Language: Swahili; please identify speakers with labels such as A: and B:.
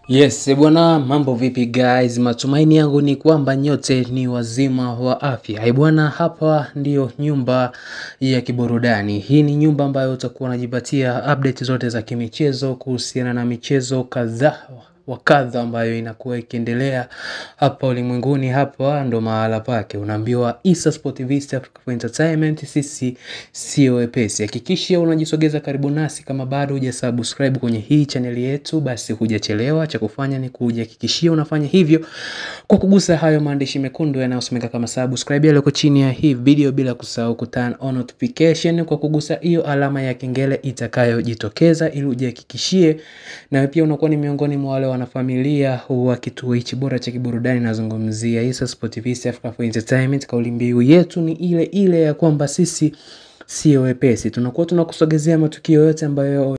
A: Yes, eh bwana, mambo vipi guys? Matumaini yangu ni kwamba nyote ni wazima wa afya. Eh bwana, hapa ndiyo nyumba ya kiburudani. Hii ni nyumba ambayo utakuwa unajipatia update zote za kimichezo kuhusiana na michezo kadhaa wa kadha ambayo inakuwa ikiendelea hapa ulimwenguni. Hapa ndo mahala pake, unaambiwa Issa Sport Vista Africa for Entertainment, sisi sio wepesi. Hakikisha unajisogeza karibu nasi, kama bado hujasubscribe kwenye hii chaneli yetu, basi hujachelewa. Cha kufanya ni kujihakikishia unafanya hivyo kwa kugusa hayo maandishi mekundu yanayosomeka kama subscribe yaliyoko chini ya hii video, bila kusahau ku turn on notification kwa kugusa hiyo alama ya kengele itakayojitokeza, ili ujihakikishie na pia unakuwa ni miongoni mwa wale wanafamilia wa kituo hichi bora cha kiburudani. Nazungumzia Issa Sport Vista Africa for Entertainment. Kauli mbiu yetu ni ile ile ya kwamba sisi sio wepesi, tunakuwa tunakusogezea matukio yote ambayo